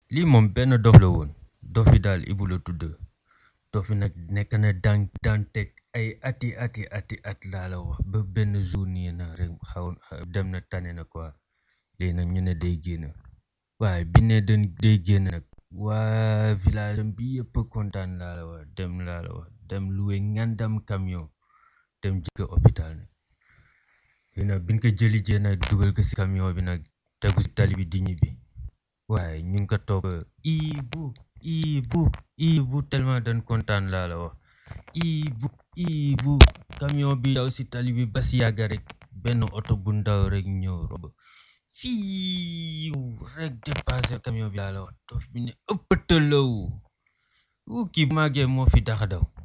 lii moom benn dof la woon dof bi daal Ibu la tudd dof bi nag nekk na daan daan teg ay ati ati ati at laa la wax ba benn jour nii na rek xaw dem na tane na quoi léegi nag ñu ne day génn waaye bi ne dañ day génn nag waa village am bi yëpp kontaan laa la wax dem laa la wax dem loué ngandam camion dem jikko hôpital nag léegi nag biñ ko jëli jee nag dugal ko si camion bi nag tegu si tali bi di ñibbi waaye ñu ngi ko topp Ibu Ibu Ibu tellement dañ kontaan laa la wax Ibu Ibu camion bi daw si tali bi ba si yàgg rek benn oto bu ndaw rek ñëw romb fiiw rek dépassé camion bi laa la wax dof bi ne ëppatalaw wu kii bu màggee moo fi daxa daw